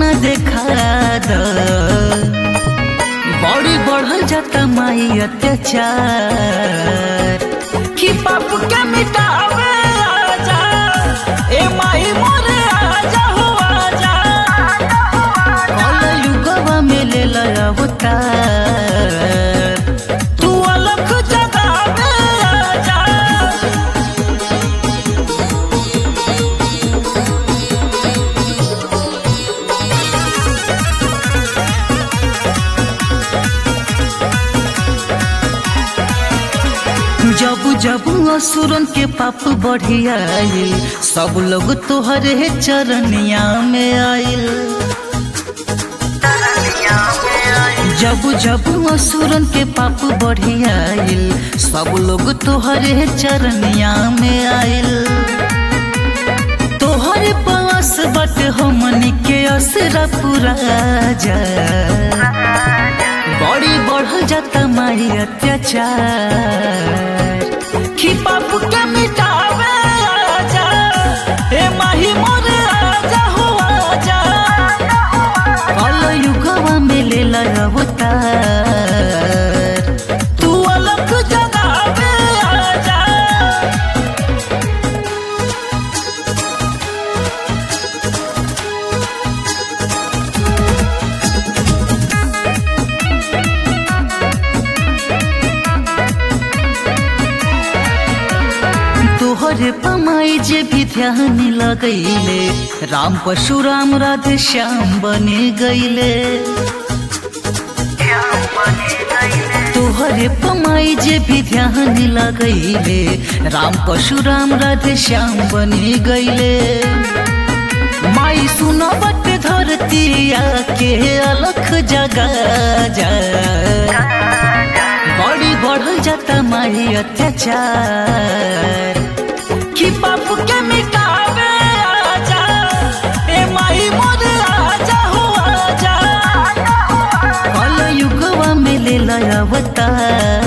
न देखा द बड़ी बढ़ल जाता माई अत्याचार कि पाप के मिटावे आजा ए माई मोरे आजा हो आजा कल युगवा में ले लया अवतार तू अलग जगावे आजा जब जब असुरन के पाप बढ़ी आइल सब लोग तोहरे चरनिया में आइल जब जब असुरन के पाप बढ़ी आइल सब लोग तोहरे चरनिया में आइल तोहरे पास बट हमनी के असरा पूरा जा बड़ी बढ़ल जाता मारी अत्याचार कि पाप के मिटावे आजा ए माही मोरे आजा हो आजा कल युगवा में ले अवतार तू अलग जगावे आजा तोहरे पमाई जे भी ध्यान लगैले राम परशुराम राधे श्याम बने गईले तोहरे पमाई जे भी ध्यान लगैले राम परशुराम राधे श्याम बने गईले माई सुनो बट धरती आके अलख जगा जा बड़ी बढ़ल जाता माही अत्याचार कि पाप के मिटावे आजा ए माही मोरे आजा हो आजा कल युगवा में ले अवतार